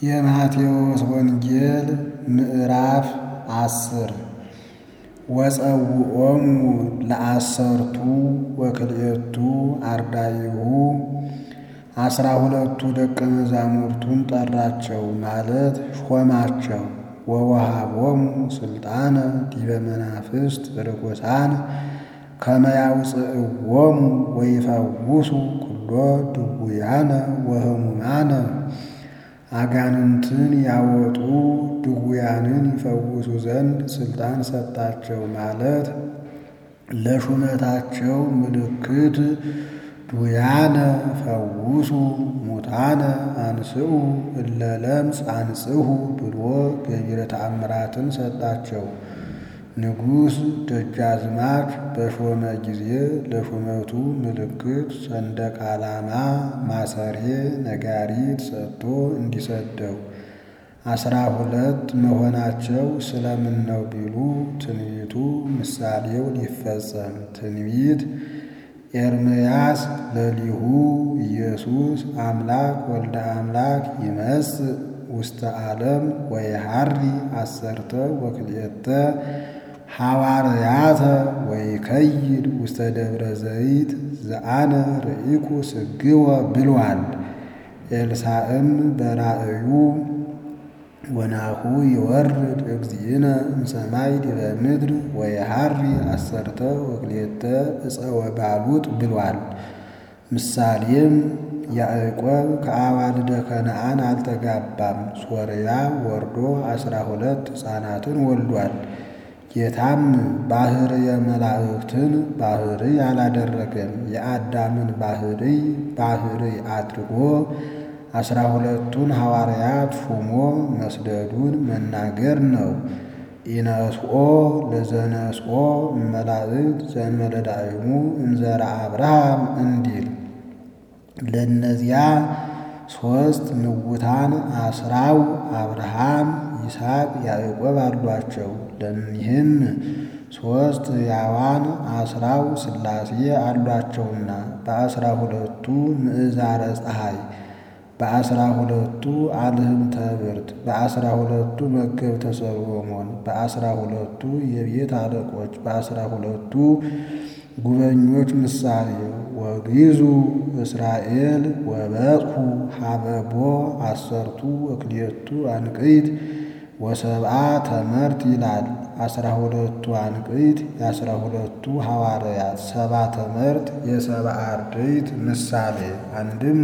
የማቴዎስ ወንጌል ምዕራፍ አስር ወጸውዖሙ ለአሰርቱ ወክልኤቱ አርዳኢሁ አስራ ሁለቱ ደቀ መዛሙርቱን ጠራቸው ማለት ሾማቸው። ወወሃቦሙ ሥልጣነ ዲበ መናፍስት ርኩሳን ከመ ያውፅእዎሙ ወይፈውሱ ኩሎ ድውያነ ወሕሙማነ አጋንንትን ያወጡ ድውያንን ይፈውሱ ዘንድ ሥልጣን ሰጣቸው ማለት ለሹመታቸው ምልክት ዱያነ ፈውሱ ሙታነ አንስኡ እለ ለምጽ አንጽሁ ብሎ ገቢረ ተአምራትን ሰጣቸው። ንጉሥ ደጃዝማች በሾመ ጊዜ ለሹመቱ ምልክት ሰንደቅ ዓላማ፣ ማሰሬ፣ ነጋሪት ሰጥቶ እንዲሰደው አስራ ሁለት መሆናቸው ስለምን ነው ቢሉ ትንቢቱ ምሳሌው ሊፈጸም ትንቢት ኤርምያስ ለሊሁ ኢየሱስ አምላክ ወልደ አምላክ ይመጽእ ውስተ ዓለም ወይሃሪ አሰርተ ወክልኤተ ሐዋርያተ ወይከይድ ውስተ ደብረ ዘይት ዘአነ ርኢኩ ስግወ ብሏል። ኤልሳዕም በራእዩ ወናሁ ይወርድ እግዚእነ እምሰማይ ዲበ ምድር ወይሃሪ አሰርተ ወክልኤተ ዕፀ ወባሉጥ ብሏል። ምሳሌም ያዕቆብ ከአዋልደ ከነዓን አልተጋባም፣ ሶርያ ወርዶ አስራ ሁለት ሕፃናትን ወልዷል። ጌታም ባሕርየ መላእክትን ባሕርይ አላደረገም፣ የአዳምን ባሕርይ ባሕርይ አድርጎ አስራ ሁለቱን ሐዋርያት ሹሞ መስደዱን መናገር ነው። ኢነስኦ ለዘነስኦ እመላእክት ዘእንበለ ዳዕሙ እምዘራ አብርሃም እንዲል ለእነዚያ ሦስት ምውታን አስራው አብርሃም፣ ይስሐቅ፣ ያዕቆብ አሏቸው። ለእኒህም ሦስት ሕያዋን አስራው ሥላሴ አሏቸውና በአስራ ሁለቱ ምዕዛረ ፀሐይ በአስራ ሁለቱ አልህምተ ብርት በአስራ ሁለቱ መገብተ ሰሎሞን በአስራ ሁለቱ የቤት አለቆች በአስራ ሁለቱ ጉበኞች ምሳሌ ወግዙ እስራኤል ወበጽሑ ሀበቦ አሰርቱ ወክልኤቱ አንቅይት ወሰብአ ተመርት ይላል። አስራ ሁለቱ አንቅይት የአስራ ሁለቱ ሐዋርያት ሰባ ተመርት የሰብአ አርድእት ምሳሌ አንድም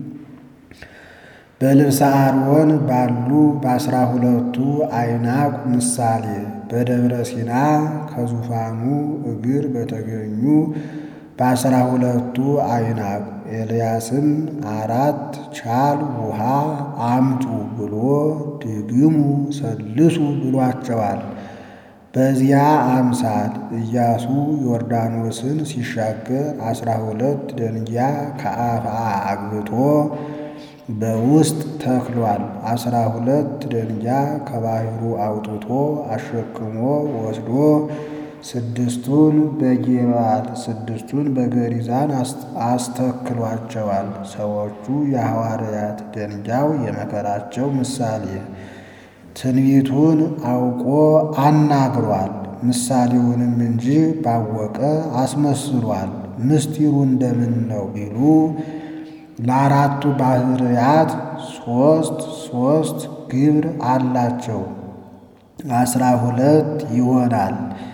በልብሰ አርወን ባሉ በአስራ ሁለቱ አይናቅ ምሳሌ በደብረ ሲና ከዙፋኑ እግር በተገኙ በአስራ ሁለቱ አይናቅ ኤልያስም አራት ቻል ውሃ አምጡ ብሎ ድግሙ ሰልሱ ብሏቸዋል። በዚያ አምሳል ኢያሱ ዮርዳኖስን ሲሻገር አስራ ሁለት ደንጊያ ከአፍአ አግብቶ በውስጥ ተክሏል። አስራ ሁለት ደንጊያ ከባሕሩ አውጥቶ አሸክሞ ወስዶ ስድስቱን በጌባል ስድስቱን በገሪዛን አስተክሏቸዋል። ሰዎቹ የሐዋርያት ደንጊያው የመከራቸው ምሳሌ ትንቢቱን አውቆ አናግሯል። ምሳሌውንም እንጂ ባወቀ አስመስሏል። ምስጢሩ እንደምን ነው ቢሉ ለአራቱ ባሕርያት ሦስት ሦስት ግብር አላቸው። አስራ ሁለት ይሆናል።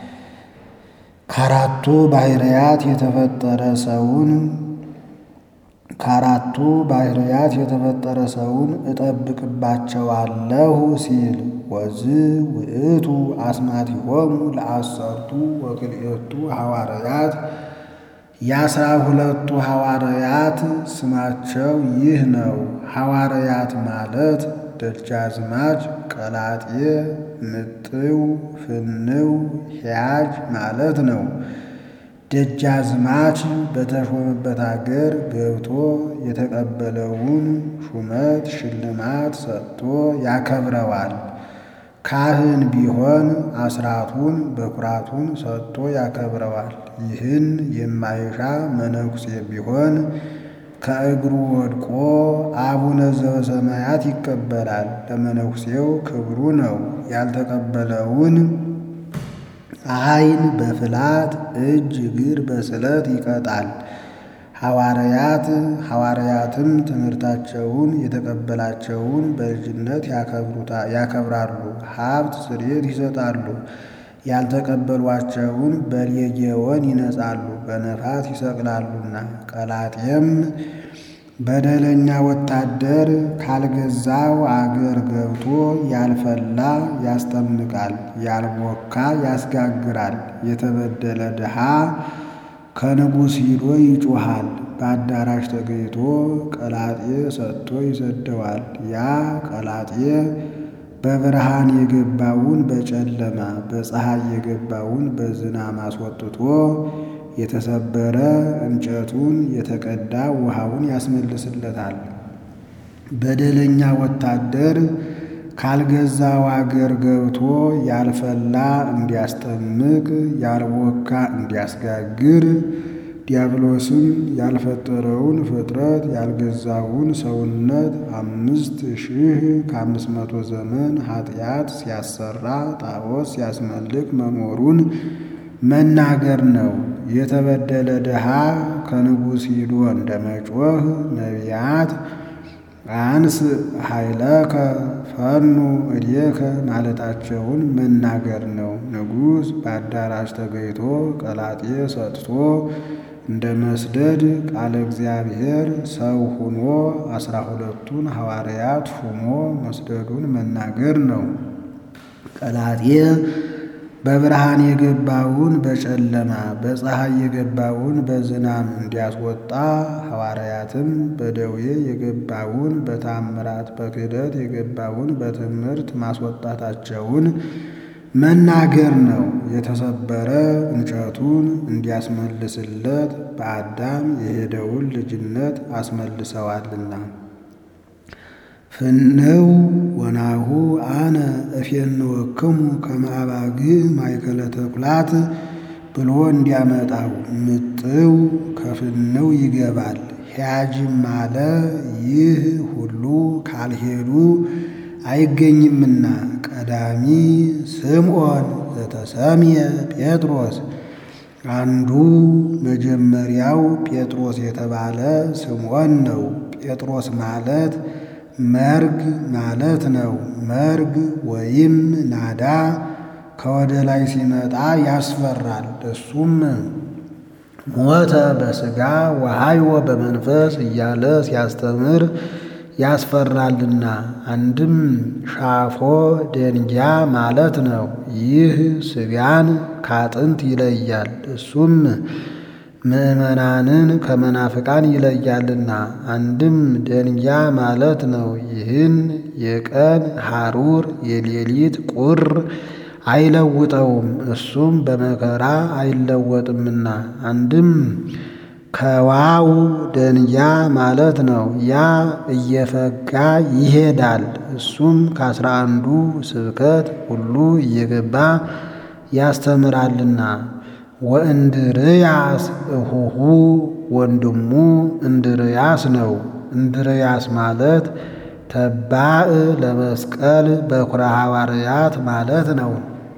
ከአራቱ ባሕርያት የተፈጠረ ሰውን ከአራቱ ባሕርያት የተፈጠረ ሰውን እጠብቅባቸዋለሁ ሲል ወዝ ውእቱ አስማቲሆሙ ለአሰርቱ ወክልኤቱ ሐዋርያት የአስራ ሁለቱ ሐዋርያት ስማቸው ይህ ነው። ሐዋርያት ማለት ደጃዝማች፣ ቀላጤ፣ ምጥው፣ ፍንው፣ ሕያጅ ማለት ነው። ደጃዝማች በተሾመበት አገር ገብቶ የተቀበለውን ሹመት ሽልማት ሰጥቶ ያከብረዋል። ካህን ቢሆን አስራቱን በኩራቱን ሰጥቶ ያከብረዋል። ይህን የማይሻ መነኩሴ ቢሆን ከእግሩ ወድቆ አቡነ ዘበሰማያት ይቀበላል። ለመነኩሴው ክብሩ ነው። ያልተቀበለውን ዓይን በፍላት እጅ እግር በስለት ይቀጣል። ሐዋርያት ሐዋርያትም ትምህርታቸውን የተቀበላቸውን በልጅነት ያከብራሉ፣ ሀብት ስርየት ይሰጣሉ። ያልተቀበሏቸውን በሌጌዎን ይነጻሉ፣ በነፋስ ይሰቅላሉና። ቀላጤም በደለኛ ወታደር ካልገዛው አገር ገብቶ ያልፈላ ያስጠምቃል፣ ያልቦካ ያስጋግራል። የተበደለ ድሃ ከንጉሥ ሂዶ ይጮኻል። በአዳራሽ ተገኝቶ ቀላጤ ሰጥቶ ይሰደዋል። ያ ቀላጤ በብርሃን የገባውን በጨለማ በፀሐይ የገባውን በዝናም አስወጥቶ የተሰበረ እንጨቱን የተቀዳ ውሃውን ያስመልስለታል። በደለኛ ወታደር ካልገዛው አገር ገብቶ ያልፈላ እንዲያስጠምቅ ያልቦካ እንዲያስጋግር ዲያብሎስም ያልፈጠረውን ፍጥረት ያልገዛውን ሰውነት አምስት ሺህ ከአምስት መቶ ዘመን ኃጢአት ሲያሰራ ጣዖት ሲያስመልክ መኖሩን መናገር ነው። የተበደለ ድሃ ከንጉሥ ሂዶ እንደ መጮህ ነቢያት አንስ ኃይለከ ፈኑ እዴከ ማለታቸውን መናገር ነው። ንጉሥ በአዳራሽ ተገኝቶ ቀላጤ ሰጥቶ እንደ መስደድ ቃለ እግዚአብሔር ሰው ሁኖ አስራ ሁለቱን ሐዋርያት ሹሞ መስደዱን መናገር ነው። ቀላጤ በብርሃን የገባውን በጨለማ በፀሐይ የገባውን በዝናም እንዲያስወጣ ሐዋርያትም በደዌ የገባውን በታምራት በክህደት የገባውን በትምህርት ማስወጣታቸውን መናገር ነው። የተሰበረ እንጨቱን እንዲያስመልስለት በአዳም የሄደውን ልጅነት አስመልሰዋልና። ፍንው ወናሁ አነ እፌንወክሙ ከመ አባግዕ ማእከለ ተኩላት ብሎ እንዲያመጣው ምጥው ከፍንው ይገባል። ሕያጅም አለ ይህ ሁሉ ካልሄዱ አይገኝምና። ቀዳሚ ስምዖን ዘተሰምየ ጴጥሮስ አንዱ መጀመሪያው ጴጥሮስ የተባለ ስምዖን ነው። ጴጥሮስ ማለት መርግ ማለት ነው። መርግ ወይም ናዳ ከወደ ላይ ሲመጣ ያስፈራል። እሱም ሞተ በሥጋ ወሐይወ በመንፈስ እያለ ሲያስተምር ያስፈራልና። አንድም ሻፎ ደንጊያ ማለት ነው። ይህ ሥጋን ካጥንት ይለያል። እሱም ምዕመናንን ከመናፍቃን ይለያልና። አንድም ደንጊያ ማለት ነው። ይህን የቀን ሐሩር የሌሊት ቁር አይለውጠውም፣ እሱም በመከራ አይለወጥምና። አንድም ከዋው ደንጊያ ማለት ነው። ያ እየፈጋ ይሄዳል፣ እሱም ከአስራ አንዱ ስብከት ሁሉ እየገባ ያስተምራልና። ወእንድርያስ እሁሁ ወንድሙ እንድርያስ ነው። እንድርያስ ማለት ተባዕ ለመስቀል በኩረ ሐዋርያት ማለት ነው።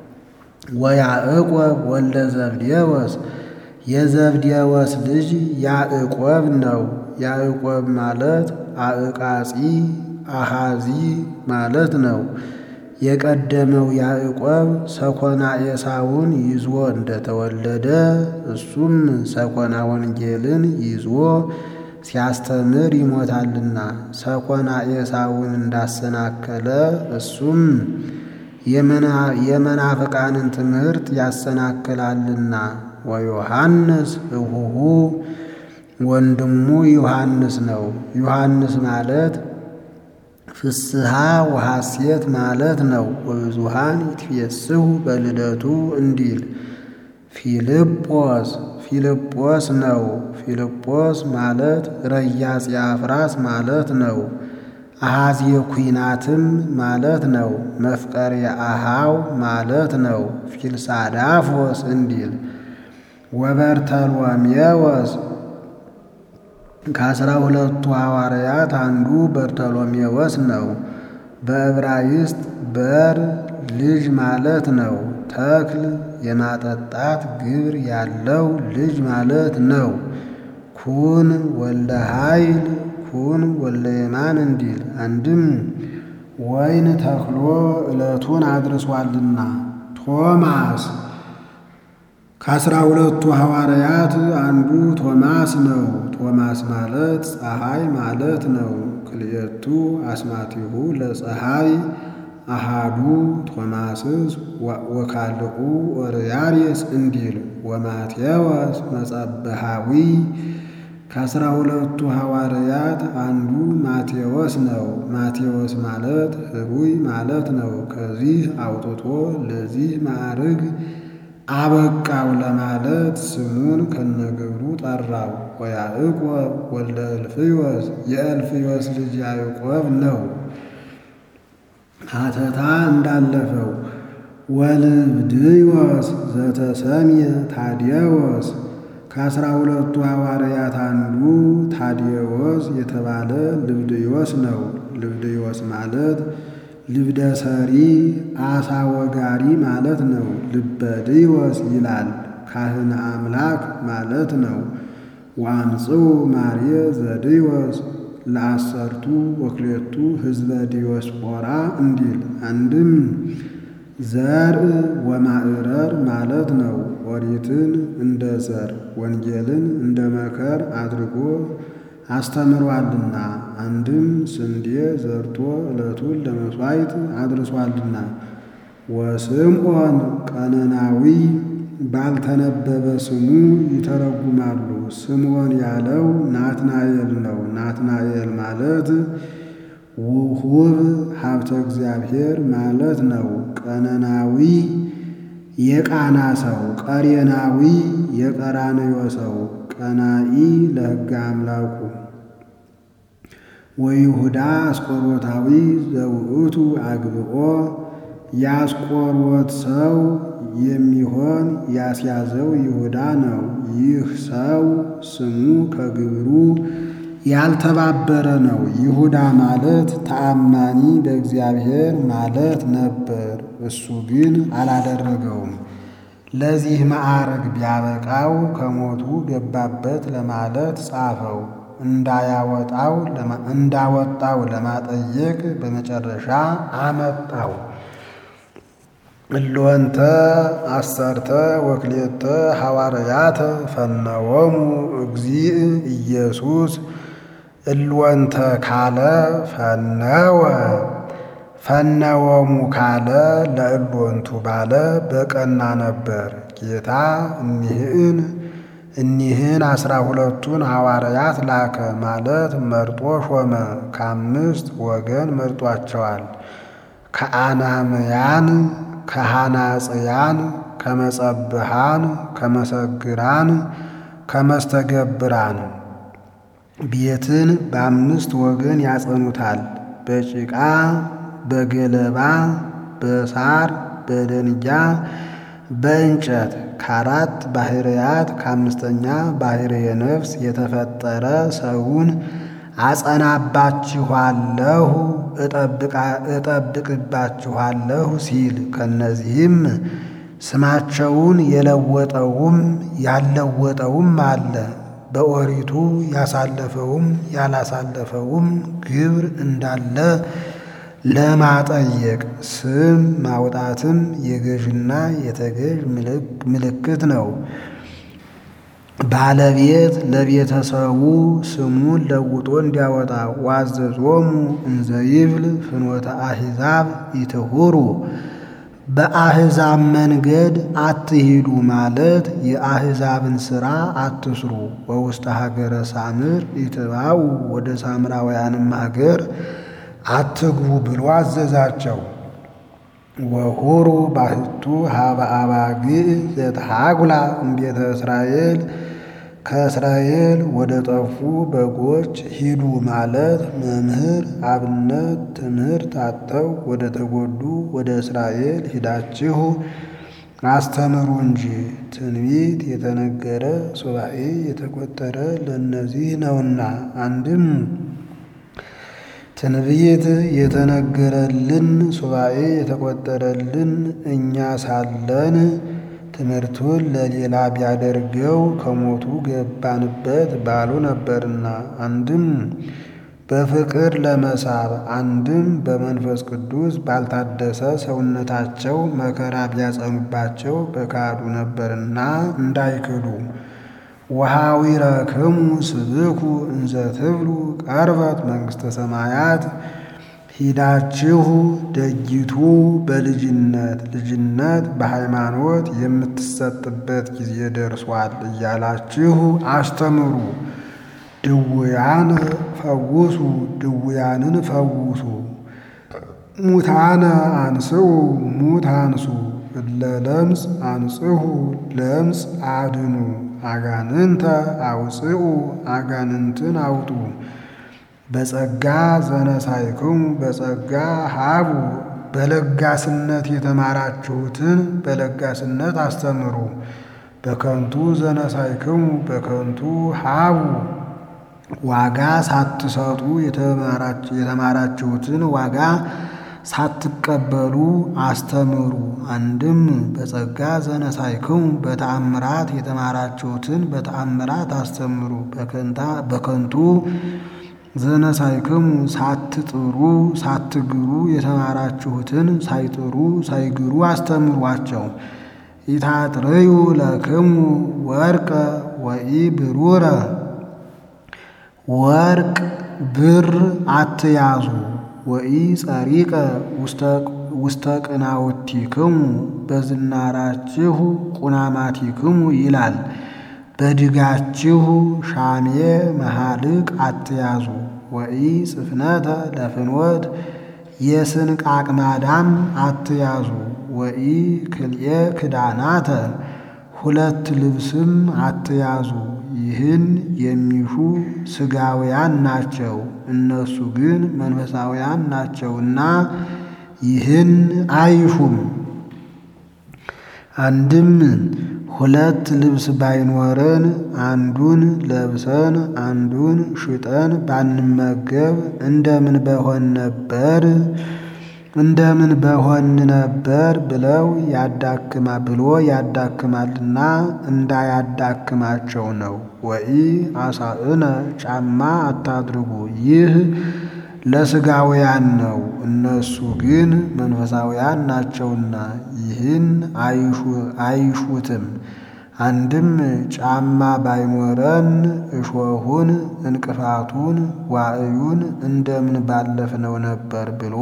ወያዕቆብ ወልደ ዘብዴዎስ የዘብዴዎስ ልጅ ያዕቆብ ነው። ያዕቆብ ማለት አዕቃጺ አሃዚ ማለት ነው። የቀደመው ያዕቆብ ሰኮና ኤሳውን ይዞ እንደተወለደ እሱም ሰኮና ወንጌልን ይዞ ሲያስተምር ይሞታልና ሰኮና ኤሳውን እንዳሰናከለ እሱም የመናፍቃንን ትምህርት ያሰናክላልና። ወዮሐንስ እሁሁ ወንድሙ ዮሐንስ ነው። ዮሐንስ ማለት ፍስሐ ወሐሴት ማለት ነው። ወብዙሃን ይትፌስሑ በልደቱ እንዲል ፊልጶስ ፊልጶስ ነው። ፊልጶስ ማለት ረያጽ አፍራስ ማለት ነው። አሃዜ ኩናትም ማለት ነው። መፍቀሬ አሃው ማለት ነው። ፊልሳዳፎስ እንዲል ወበርተሎሜዎስ ከአስራ ሁለቱ ሐዋርያት አንዱ በርተሎሜዎስ ነው። በዕብራይስጥ በር ልጅ ማለት ነው። ተክል የማጠጣት ግብር ያለው ልጅ ማለት ነው። ኩን ወልደ ኃይል ኩን ወልደ የማን እንዲል አንድም ወይን ተክሎ ዕለቱን አድርሷልና። ቶማስ ከአስራ ሁለቱ ሐዋርያት አንዱ ቶማስ ነው። ቶማስ ማለት ፀሐይ ማለት ነው። ክልኤቱ አስማቲሁ ለፀሐይ አሃዱ ቶማስስ ወካልኡ ኦርያሬስ እንዲል ወማቴዎስ መጸበሃዊ ከአስራ ሁለቱ ሐዋርያት አንዱ ማቴዎስ ነው። ማቴዎስ ማለት ህሩይ ማለት ነው። ከዚህ አውጥቶ ለዚህ ማዕርግ አበቃው ለማለት ስሙን ከነግብሩ ጠራው። ወያዕቆብ ወልደ እልፍዮስ የእልፍዮስ ልጅ ያዕቆብ ነው። ሀተታ እንዳለፈው ወልብድዮስ ዘተሰምየ ታዲዮስ ከአስራ ሁለቱ ሐዋርያት አንዱ ታዲዮስ የተባለ ልብድዮስ ነው። ልብድዮስ ማለት ልብደ ሰሪ አሳ ወጋሪ ማለት ነው። ልበድዮስ ይላል ካህነ አምላክ ማለት ነው። ወአምጽኡ ማርየ ዘድዮስ ለአሰርቱ ወክሌቱ ህዝበ ዲዮስፖራ እንዲል አንድም ዘር ወማዕረር ማለት ነው። ኦሪትን እንደ ዘር ወንጌልን እንደ መከር አድርጎ አስተምሯልና አንድም ስንዴ ዘርቶ ዕለቱን ለመሥዋዕት አድርሷልና። ወስምዖን ቀነናዊ ባልተነበበ ስሙ ይተረጉማሉ። ስምዖን ያለው ናትናኤል ነው። ናትናኤል ማለት ውሁብ ሀብተ እግዚአብሔር ማለት ነው። ቀነናዊ የቃና ሰው፣ ቀሬናዊ የቀራንዮ ሰው፣ ቀናኢ ለሕገ አምላኩ ወይሁዳ አስቆሮታዊ ዘውእቱ አግብኦ የአስቆሮት ሰው የሚሆን ያስያዘው ይሁዳ ነው። ይህ ሰው ስሙ ከግብሩ ያልተባበረ ነው። ይሁዳ ማለት ተአማኒ በእግዚአብሔር ማለት ነበር። እሱ ግን አላደረገውም። ለዚህ ማዕረግ ቢያበቃው ከሞቱ ገባበት ለማለት ጻፈው። እንዳያወጣው እንዳወጣው ለማጠየቅ በመጨረሻ አመጣው። እሎንተ አሰርተ ወክሌተ ሐዋርያተ ፈነወሙ እግዚእ ኢየሱስ እልወንተ ካለ ፈነወ ፈነወሙ ካለ ለእሎንቱ ባለ በቀና ነበር። ጌታ እኒህን እኒህን አስራ ሁለቱን ሐዋርያት ላከ ማለት መርጦ ሾመ። ከአምስት ወገን መርጧቸዋል። ከአናምያን፣ ከሐናጽያን፣ ከመጸብሃን፣ ከመሰግራን፣ ከመስተገብራን ቤትን በአምስት ወገን ያጸኑታል። በጭቃ በገለባ በሳር በደንጊያ በእንጨት ከአራት ባሕርያት ከአምስተኛ ባሕርየ ነፍስ የተፈጠረ ሰውን አጸናባችኋለሁ እጠብቅባችኋለሁ ሲል ከነዚህም ስማቸውን የለወጠውም ያልለወጠውም አለ። በኦሪቱ ያሳለፈውም ያላሳለፈውም ግብር እንዳለ ለማጠየቅ ስም ማውጣትም የገዥና የተገዥ ምልክት ነው። ባለቤት ለቤተሰቡ ስሙን ለውጦ እንዲያወጣ ዋዘዞሙ እንዘ ይብል ፍኖተ አሕዛብ ይትሁሩ በአሕዛብ መንገድ አትሂዱ ማለት የአሕዛብን ሥራ አትስሩ። ወውስተ ሀገረ ሳምር ይትባኡ ወደ ሳምራውያንም ሀገር አትግቡ ብሎ አዘዛቸው። ወሁሩ ባህቱ ሀበ አባግዕ ዘተሐጉላ እምቤተ እስራኤል ከእስራኤል ወደ ጠፉ በጎች ሂዱ ማለት መምህር አብነት ትምህርት አጥተው ወደ ተጎዱ ወደ እስራኤል ሂዳችሁ አስተምሩ እንጂ ትንቢት የተነገረ ሱባኤ የተቆጠረ ለእነዚህ ነውና። አንድም ትንቢት የተነገረልን ሱባኤ የተቆጠረልን እኛ ሳለን ትምህርቱን ለሌላ ቢያደርገው ከሞቱ ገባንበት ባሉ ነበርና። አንድም በፍቅር ለመሳብ አንድም በመንፈስ ቅዱስ ባልታደሰ ሰውነታቸው መከራ ቢያጸኑባቸው በካዱ ነበርና እንዳይክዱ። ወኀዊረክሙ ስብኩ እንዘ ትብሉ ቀርበት መንግሥተ ሰማያት ሂዳችሁ ደጊቱ በልጅነት ልጅነት በሃይማኖት የምትሰጥበት ጊዜ ደርሷል እያላችሁ አስተምሩ። ድውያን ፈውሱ፣ ድውያንን ፈውሱ። ሙታነ አንስኡ፣ ሙት አንሱ። እለ ለምጽ አንጽሑ፣ ለምጽ አድኑ። አጋንንተ አውፅኡ፣ አጋንንትን አውጡ። በጸጋ ዘነሳይክሙ በጸጋ ሀቡ፣ በለጋስነት የተማራችሁትን በለጋስነት አስተምሩ። በከንቱ ዘነሳይክሙ በከንቱ ሀቡ፣ ዋጋ ሳትሰጡ የተማራችሁትን ዋጋ ሳትቀበሉ አስተምሩ። አንድም በጸጋ ዘነሳይክሙ በተአምራት የተማራችሁትን በተአምራት አስተምሩ። በከንቱ ዘነሳይክሙ ሳትጥሩ ሳትግሩ የተማራችሁትን ሳይጥሩ ሳይግሩ አስተምሯቸው። ኢታጥርዩ ለክሙ ወርቀ ወኢ ብሩረ ወርቅ ብር አትያዙ። ወኢ ጸሪቀ ውስተ ቅናውቲክሙ በዝናራችሁ ቁናማቲክሙ ይላል። በድጋችሁ ሻሜ መሃልቅ አትያዙ። ወኢ ጽፍነተ ለፍኖት የስንቅ አቅማዳም አትያዙ። ወኢ ክልኤ ክዳናተ ሁለት ልብስም አትያዙ። ይህን የሚሹ ሥጋውያን ናቸው፣ እነሱ ግን መንፈሳውያን ናቸውና ይህን አይሹም። አንድም ሁለት ልብስ ባይኖረን አንዱን ለብሰን አንዱን ሽጠን ባንመገብ እንደምን በሆን ነበር እንደምን በሆን ነበር ብለው ያዳክማ ብሎ ያዳክማልና እንዳያዳክማቸው ነው። ወኢ አሳእነ ጫማ አታድርጉ፣ ይህ ለሥጋውያን ነው፣ እነሱ ግን መንፈሳውያን ናቸውና ይህን አይሹትም። አንድም ጫማ ባይኖረን እሾሁን እንቅፋቱን ዋዕዩን እንደምን ባለፍነው ነበር ብሎ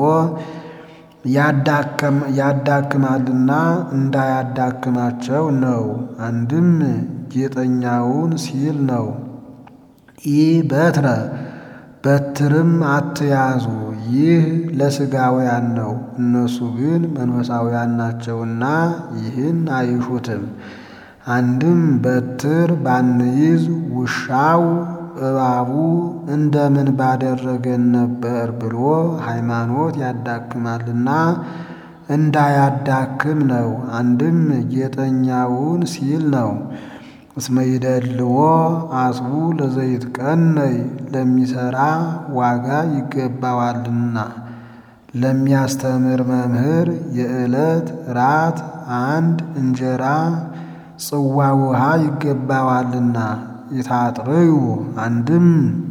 ያዳክማልና እንዳያዳክማቸው ነው። አንድም ጌጠኛውን ሲል ነው። ኢ በትረ በትርም አትያዙ፣ ይህ ለሥጋውያን ነው፣ እነሱ ግን መንፈሳውያን ናቸውና ይህን አይሹትም። አንድም በትር ባንይዝ ውሻው እባቡ እንደምን ባደረገን ነበር ብሎ ሃይማኖት ያዳክማልና እንዳያዳክም ነው። አንድም ጌጠኛውን ሲል ነው። እስመ ይደልዎ አጽቡ ለዘይትቀነይ ለሚሰራ ዋጋ ይገባዋልና ለሚያስተምር መምህር የዕለት ራት አንድ እንጀራ ጽዋ ውሃ ይገባዋልና ይታጥርዩ አንድም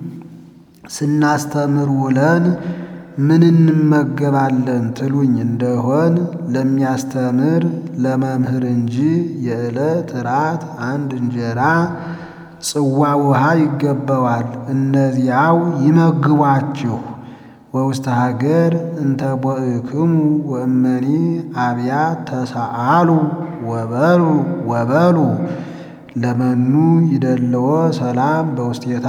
ስናስተምር ውለን ምን እንመገባለን ትሉኝ እንደሆን ለሚያስተምር ለመምህር እንጂ የዕለት ራት አንድ እንጀራ ጽዋ ውሃ ይገባዋል። እነዚያው ይመግቧችሁ። ወውስተ ሀገር እንተ ቦእክሙ ወእመኒ አብያት ተሰአሉ ወበሉ ወበሉ ለመኑ ይደለዎ ሰላም በውስቴታ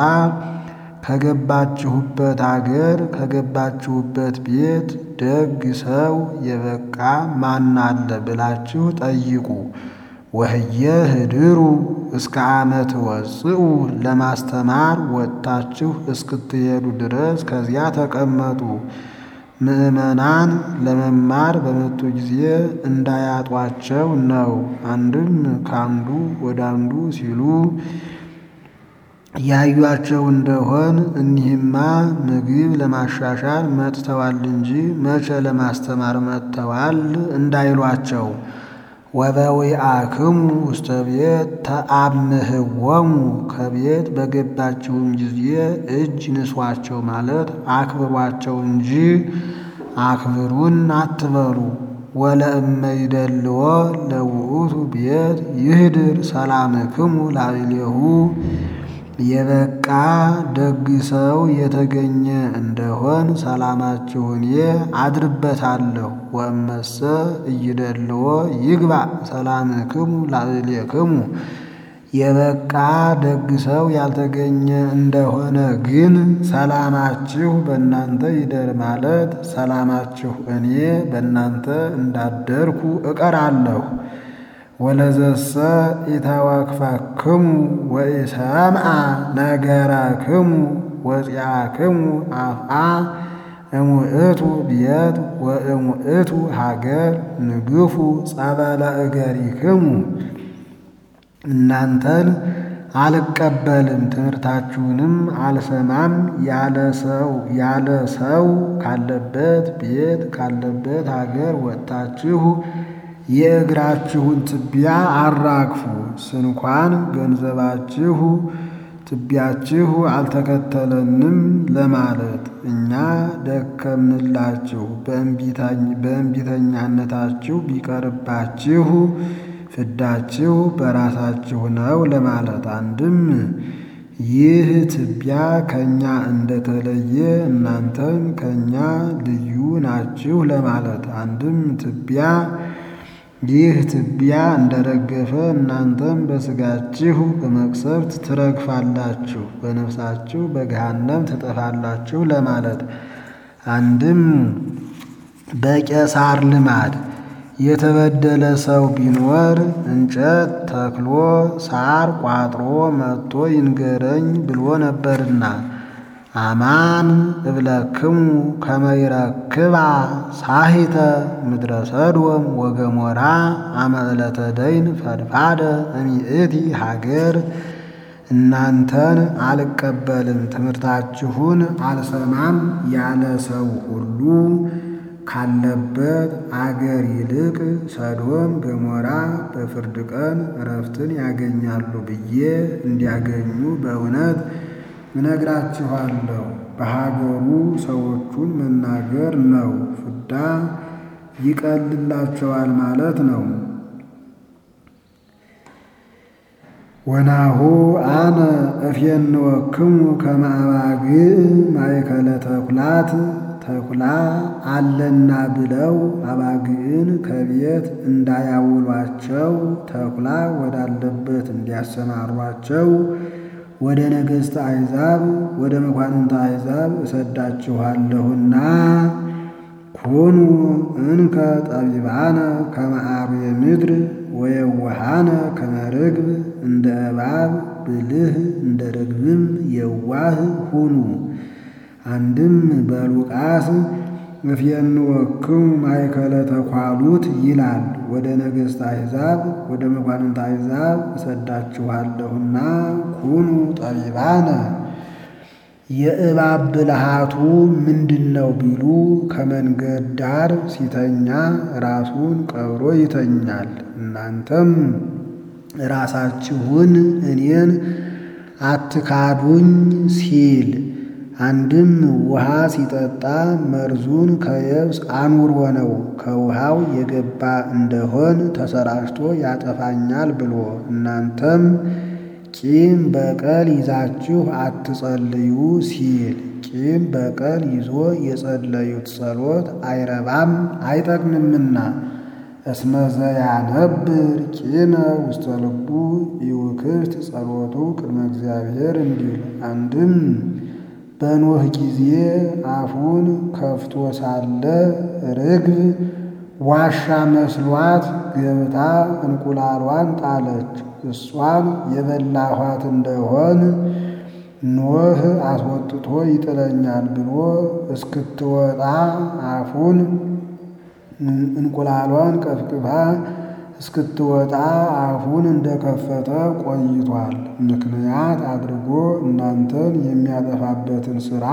ከገባችሁበት አገር ከገባችሁበት ቤት ደግ ሰው የበቃ ማን አለ ብላችሁ ጠይቁ። ወህየ ህድሩ እስከ ዓመት ወጽኡ ለማስተማር ወጥታችሁ እስክትሄዱ ድረስ ከዚያ ተቀመጡ። ምዕመናን ለመማር በመጡ ጊዜ እንዳያጧቸው ነው። አንድም ከአንዱ ወደ አንዱ ሲሉ ያዩአቸው እንደሆን እኒህማ ምግብ ለማሻሻል መጥተዋል እንጂ መቼ ለማስተማር መጥተዋል እንዳይሏቸው። ወበዊአክሙ ውስተ ቤት ተአምህዎሙ ከቤት በገባችሁም ጊዜ እጅ ንሷቸው ማለት አክብሯቸው እንጂ አክብሩን አትበሉ። ወለእመ ይደልዎ ለውእቱ ቤት ይህድር ሰላምክሙ ላዕሌሁ የበቃ ደግ ሰው የተገኘ እንደሆን ሰላማችሁ እኔ አድርበታለሁ። ወእመሰ እይደልዎ ይግባእ ሰላምክሙ ላዕሌክሙ የበቃ ደግ ሰው ያልተገኘ እንደሆነ ግን ሰላማችሁ በእናንተ ይደር ማለት ሰላማችሁ እኔ በእናንተ እንዳደርኩ እቀራለሁ። ወለዘሰ ኢተወክፈክሙ ወኢሰምዐ ነገረክሙ ወፂአክሙ አፍአ እሙእቱ ቤት ወእሙእቱ ሀገር ንግፉ ጸበለ እገሪክሙ እናንተን አልቀበልም ትምህርታችሁንም አልሰማም ያለ ሰው ያለ ሰው ካለበት ቤት ካለበት ሀገር ወጥታችሁ የእግራችሁን ትቢያ አራግፉ። ስንኳን ገንዘባችሁ ትቢያችሁ አልተከተለንም ለማለት እኛ ደከምንላችሁ በእንቢተኛነታችሁ ቢቀርባችሁ ፍዳችሁ በራሳችሁ ነው ለማለት። አንድም ይህ ትቢያ ከእኛ እንደተለየ እናንተም ከእኛ ልዩ ናችሁ ለማለት። አንድም ትቢያ ይህ ትቢያ እንደረገፈ እናንተም በሥጋችሁ በመቅሰፍት ትረግፋላችሁ፣ በነፍሳችሁ በገሃነም ትጠፋላችሁ ለማለት። አንድም በቄሳር ልማድ የተበደለ ሰው ቢኖር እንጨት ተክሎ ሳር ቋጥሮ መጥቶ ይንገረኝ ብሎ ነበርና አማን እብለክሙ ከመ ይረክባ ሳሂተ ምድረ ሰዶም ወገሞራ አመ ዕለተ ደይን ፈድፋደ እሚእቲ ሀገር። እናንተን አልቀበልም ትምህርታችሁን አልሰማም ያለ ሰው ሁሉ ካለበት አገር ይልቅ ሰዶም ገሞራ በፍርድ ቀን እረፍትን ያገኛሉ ብዬ እንዲያገኙ በእውነት እነግራችኋለሁ። በሀገሩ ሰዎቹን መናገር ነው፣ ፍዳ ይቀልላቸዋል ማለት ነው። ወናሁ አነ እፌንወክሙ ከመ አባግዕ ማእከለ ተኩላት ተኩላ አለና ብለው አባግዕን ከቤት እንዳያውሏቸው ተኩላ ወዳለበት እንዲያሰማሯቸው ወደ ነገሥተ አሕዛብ ወደ መኳንንተ አሕዛብ እሰዳችኋለሁና ኩኑ እንከ ጠቢባነ ከመ አርዌ ምድር ወየዋሃነ ከመ ርግብ እንደ እባብ ብልህ እንደ ርግብም የዋህ ሁኑ። አንድም በሉቃስ እፌንወክሙ ማእከለ ተኳሉት ይላል። ወደ ነገሥተ አሕዛብ ወደ መኳንንተ አሕዛብ እሰዳችኋለሁና ኩኑ ጠቢባነ። የእባብ ብልሃቱ ምንድን ነው ቢሉ ከመንገድ ዳር ሲተኛ ራሱን ቀብሮ ይተኛል። እናንተም ራሳችሁን እኔን አትካዱኝ ሲል አንድም ውሃ ሲጠጣ መርዙን ከየብስ አኑሮ ነው። ከውሃው የገባ እንደሆን ተሰራጭቶ ያጠፋኛል ብሎ እናንተም ቂም በቀል ይዛችሁ አትጸልዩ ሲል ቂም በቀል ይዞ የጸለዩት ጸሎት አይረባም አይጠቅምምና እስመ ዘያነብር ቂመ ውስተ ልቡ ይውክፍት ጸሎቱ ቅድመ እግዚአብሔር እንዲል አንድም በኖህ ጊዜ አፉን ከፍቶ ሳለ ርግብ ዋሻ መስሏት ገብታ እንቁላሏን ጣለች። እሷን የበላኋት እንደሆን ኖህ አስወጥቶ ይጥለኛል ብሎ እስክትወጣ አፉን እንቁላሏን ቀፍቅፋ እስክትወጣ አፉን እንደከፈተ ቆይቷል። ምክንያት አድርጎ እናንተን የሚያጠፋበትን ሥራ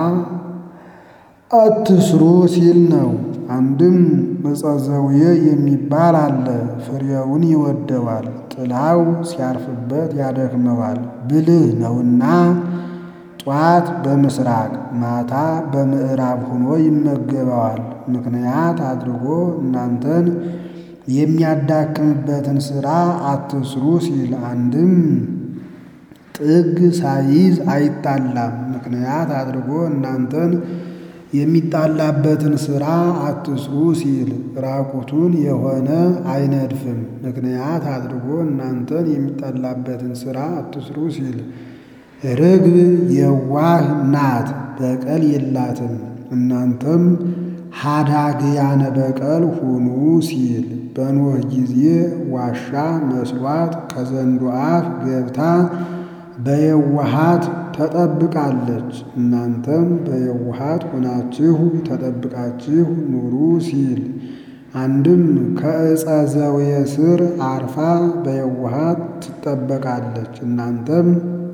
አትስሩ ሲል ነው። አንድም ዕፀ ዘውዬ የሚባል አለ። ፍሬውን ይወደዋል፣ ጥላው ሲያርፍበት ያደክመዋል። ብልህ ነውና ጧት በምስራቅ ማታ በምዕራብ ሆኖ ይመገበዋል። ምክንያት አድርጎ እናንተን የሚያዳክምበትን ሥራ አትስሩ ሲል አንድም ጥግ ሳይዝ አይጣላም። ምክንያት አድርጎ እናንተን የሚጣላበትን ሥራ አትስሩ ሲል ራቁቱን የሆነ አይነድፍም። ምክንያት አድርጎ እናንተን የሚጣላበትን ሥራ አትስሩ ሲል ርግብ የዋህ ናት፣ በቀል የላትም። እናንተም ሀዳግያነ በቀል ሁኑ ሲል በኖህ ጊዜ ዋሻ መስሏት ከዘንዶ አፍ ገብታ በየዋሃት ተጠብቃለች። እናንተም በየዋሃት ሆናችሁ ተጠብቃችሁ ኑሩ ሲል አንድም ከዕፀ ዘውየ ስር አርፋ በየዋሃት ትጠበቃለች። እናንተም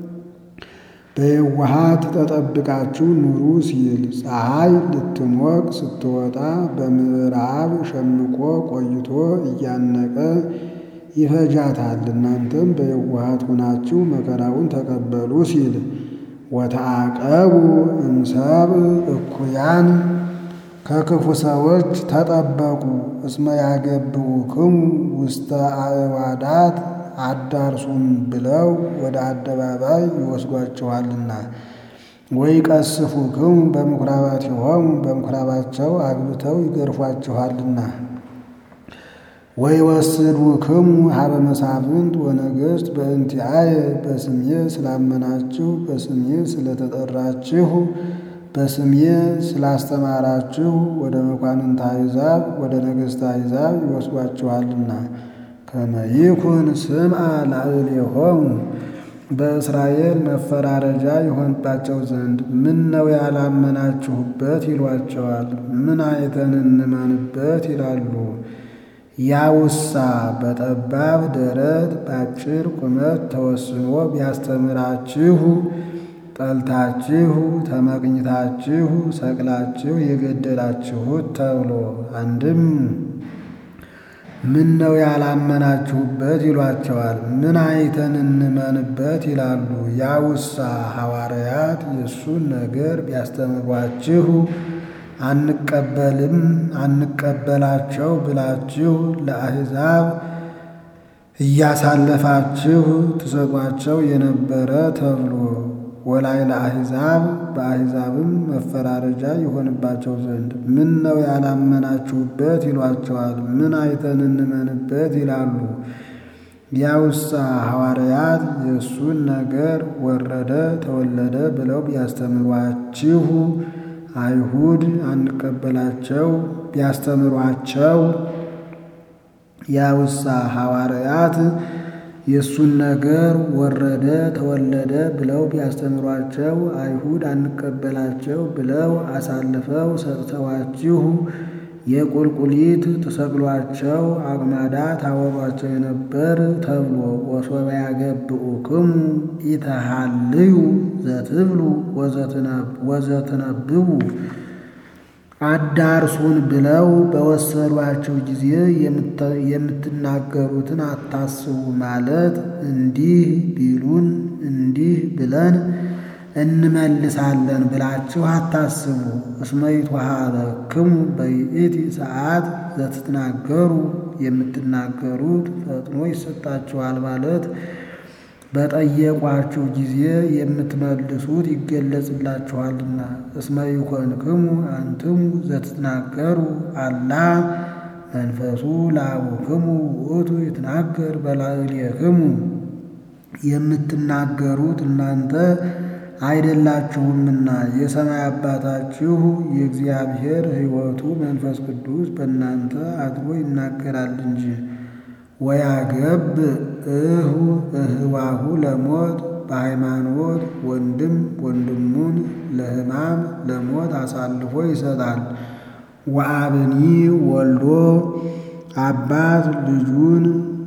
በየዋሃት ተጠብቃችሁ ኑሩ ሲል ፀሐይ ልትሞቅ ስትወጣ በምዕራብ ሸምቆ ቆይቶ እያነቀ ይፈጃታል። እናንተም በየዋሃት ሆናችሁ መከራውን ተቀበሉ ሲል ወተአቀቡ እምሰብ እኩያን ከክፉ ሰዎች ተጠበቁ። እስመ ያገብኡክሙ ውስተ አዕዋዳት አዳርሱም ብለው ወደ አደባባይ ይወስዷችኋልና። ወይ ቀስፉክሙ በምኵራባቲሆሙ በምኵራባቸው አግብተው ይገርፏችኋልና። ወይ ወስዱክሙ ሀበ መሳፍንት ወነገሥት በእንቲአየ በስሜ ስላመናችሁ በስሜ ስለተጠራችሁ በስሜ ስላስተማራችሁ ወደ መኳንንተ አሕዛብ ወደ ነገሥተ አሕዛብ ይወስዷችኋልና። ከመ ይኩን ስምዐ ላዕሌሆሙ በእስራኤል መፈራረጃ ይሆንባቸው ዘንድ ምን ነው ያላመናችሁበት ይሏቸዋል። ምን አይተን እንመንበት ይላሉ። ያውሳ በጠባብ ደረት በአጭር ቁመት ተወስኖ ቢያስተምራችሁ ጠልታችሁ ተመቅኝታችሁ ሰቅላችሁ የገደላችሁት ተብሎ አንድም ምን ነው ያላመናችሁበት ይሏቸዋል። ምን አይተን እንመንበት ይላሉ። ያውሳ ሐዋርያት የእሱን ነገር ቢያስተምሯችሁ አንቀበልም አንቀበላቸው ብላችሁ ለአሕዛብ እያሳለፋችሁ ትሰጧቸው የነበረ ተብሎ ወላይ ለአሕዛብ በአሕዛብም መፈራረጃ ይሆንባቸው ዘንድ ምን ነው ያላመናችሁበት ይሏቸዋል። ምን አይተን እንመንበት ይላሉ። ያውሳ ሐዋርያት የእሱን ነገር ወረደ ተወለደ ብለው ቢያስተምሯችሁ አይሁድ አንቀበላቸው ቢያስተምሯቸው ያውሳ ሐዋርያት የእሱን ነገር ወረደ ተወለደ ብለው ቢያስተምሯቸው አይሁድ አንቀበላቸው ብለው አሳልፈው ሰጥተዋችሁ የቁልቁሊት ተሰቅሏቸው አቅማዳ ታወሯቸው የነበር ተብሎ ወሶበ ያገብኡክሙ ኢተሃልዩ ዘትብሉ ወዘትነብቡ አዳርሱን ብለው በወሰዷቸው ጊዜ የምትናገሩትን አታስቡ ማለት እንዲህ ቢሉን እንዲህ ብለን እንመልሳለን ብላችሁ አታስቡ። እስመ ይትወሀበክሙ በይእቲ ሰዓት ዘትትናገሩ የምትናገሩት ፈጥኖ ይሰጣችኋል ማለት በጠየቋችሁ ጊዜ የምትመልሱት ይገለጽላችኋልና። እስመ ይኮንክሙ አንትሙ ዘትትናገሩ አላ መንፈሱ ለአቡክሙ ውእቱ ይትናገር በላዕሌክሙ የምትናገሩት እናንተ አይደላችሁምና የሰማይ አባታችሁ የእግዚአብሔር ሕይወቱ መንፈስ ቅዱስ በእናንተ አድሮ ይናገራል እንጂ። ወያገብ እሁ እህዋሁ ለሞት በሃይማኖት ወንድም ወንድሙን ለሕማም ለሞት አሳልፎ ይሰጣል። ወአብኒ ወልዶ አባት ልጁን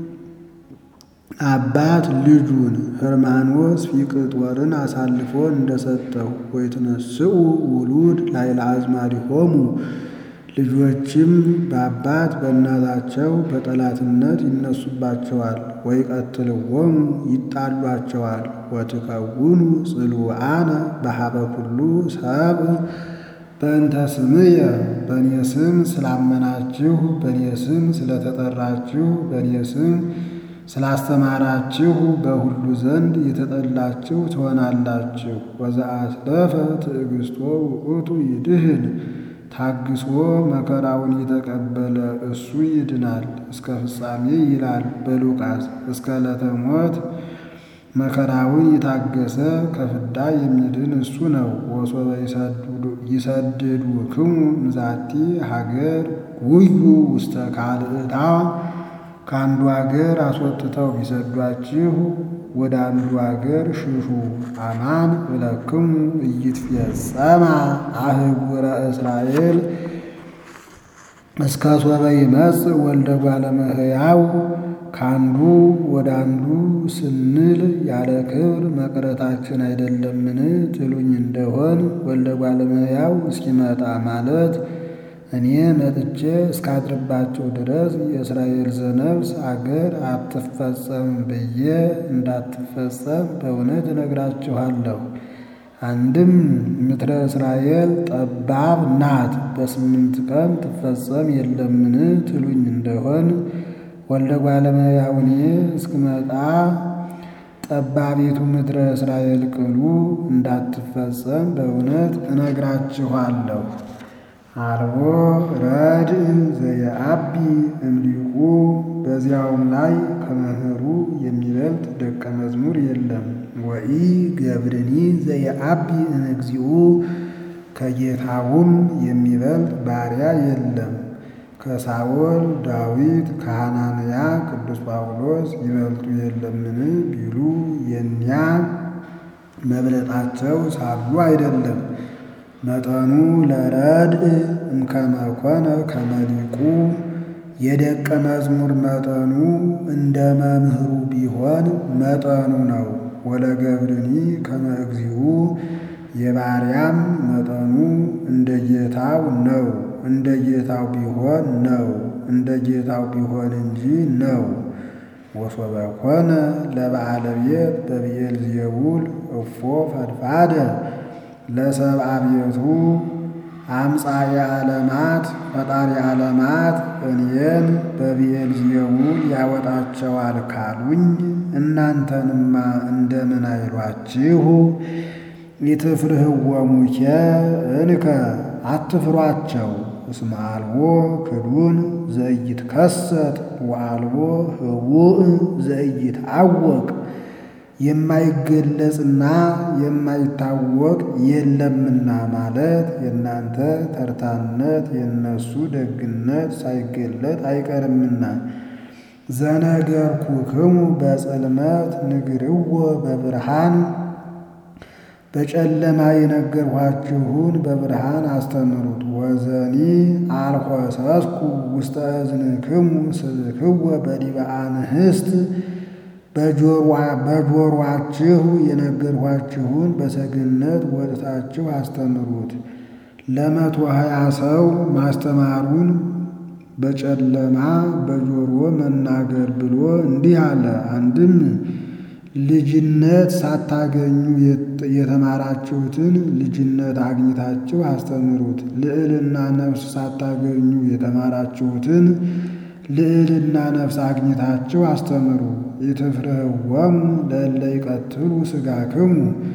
አባት ልጁን ሕርማኖስ ፊቅጦርን አሳልፎ እንደሰጠው ወይትነስኡ ውሉድ ላዕለ አዝማዲሆሙ ልጆችም በአባት በእናታቸው በጠላትነት ይነሱባቸዋል። ወይቀትልዎሙ ይጣሏቸዋል። ወትከውኑ ጽሉዓነ በሀበ ኩሉ ሰብእ በእንተ ስምየ በእኔ ስም ስላመናችሁ በእኔ ስም ስለተጠራችሁ በእኔ ስም ስላስተማራችሁ በሁሉ ዘንድ የተጠላችሁ ትሆናላችሁ። ወዘአስለፈ ትዕግሥቶ ውእቱ ይድህን ታግሶ መከራውን የተቀበለ እሱ ይድናል እስከ ፍጻሜ ይላል በሉቃስ። እስከ ዕለተ ሞት መከራውን የታገሰ ከፍዳ የሚድን እሱ ነው። ወሶበ ይሰድዱክሙ እምዛቲ ሀገር ጉዩ ውስተ ካልእታ ከአንዱ አገር አስወጥተው ቢሰዷችሁ ወደ አንዱ አገር ሽሹ። አማን እለክሙ ኢይትፌጸማ አህጉረ እስራኤል እስከ ሶበ ይመጽእ ወልደ እጓለ እመሕያው ከአንዱ ወደ አንዱ ስንል ያለ ክብር መቅረታችን አይደለምን ትሉኝ እንደሆን ወልደ እጓለ እመሕያው እስኪመጣ ማለት እኔ መጥቼ እስካድርባቸው ድረስ የእስራኤል ዘነፍስ አገር አትፈጸም ብዬ እንዳትፈጸም በእውነት እነግራችኋለሁ። አንድም ምድረ እስራኤል ጠባብ ናት፣ በስምንት ቀን ትፈጸም የለምን ትሉኝ እንደሆን ወልደ እጓለ እመሕያው እኔ እስክመጣ ጠባቢቱ ምድረ እስራኤል ቅሉ እንዳትፈጸም በእውነት እነግራችኋለሁ። አልቦ ረድእ ዘየአቢ እምሊቁ በዚያውም ላይ ከመምህሩ የሚበልጥ ደቀ መዝሙር የለም። ወኢ ገብርኒ ዘየአቢ እምእግዚኡ ከጌታውም የሚበልጥ ባሪያ የለም። ከሳኦል ዳዊት ከሐናንያ ቅዱስ ጳውሎስ ይበልጡ የለምን ቢሉ የኒያ መብለጣቸው ሳሉ አይደለም። መጠኑ ለረድእ እምከመ ኮነ ከመ ሊቁ የደቀ መዝሙር መጠኑ እንደ መምህሩ ቢሆን መጠኑ ነው። ወለገብርኒ ከመ እግዚኡ የባሪያም መጠኑ እንደ ጌታው ነው። እንደ ጌታው ቢሆን ነው እንደ ጌታው ቢሆን እንጂ ነው። ወሶበ ኮነ ለበዓለ ቤት በብዔልዜቡል እፎ ፈድፋደ ለሰብአ ቤቱ አምጻኤ ዓለማት ፈጣሪ ዓለማት እኔን በብዔልዜቡል ያወጣቸዋል ካሉኝ እናንተንማ እንደምን አይሏችሁ? ኢትፍርህዎሙኬ እንከ አትፍሯቸው። እስመ አልቦ ክዱን ዘኢይትከሰት ወአልቦ ህቡእ ዘኢይትዐወቅ የማይገለጽና የማይታወቅ የለምና ማለት የእናንተ ተርታነት የእነሱ ደግነት ሳይገለጥ አይቀርምና። ዘነገርኩክሙ በጽልመት ንግርዎ በብርሃን በጨለማ የነገርኋችሁን በብርሃን አስተምሩት። ወዘኒ አልኮሰስኩ ውስተ እዝንክሙ ስብክዎ በዲበ አንህስት በጆሮአችሁ የነገርኋችሁን በሰገነት ወጥታችሁ አስተምሩት። ለመቶ ሀያ ሰው ማስተማሩን በጨለማ በጆሮ መናገር ብሎ እንዲህ አለ። አንድም ልጅነት ሳታገኙ የተማራችሁትን ልጅነት አግኝታችሁ አስተምሩት። ልዕልና ነፍስ ሳታገኙ የተማራችሁትን ልዕልና ነፍስ አግኝታችሁ አስተምሩ። ኢትፍርህዎሙ ለእለ ይቀትሉ ሥጋክሙ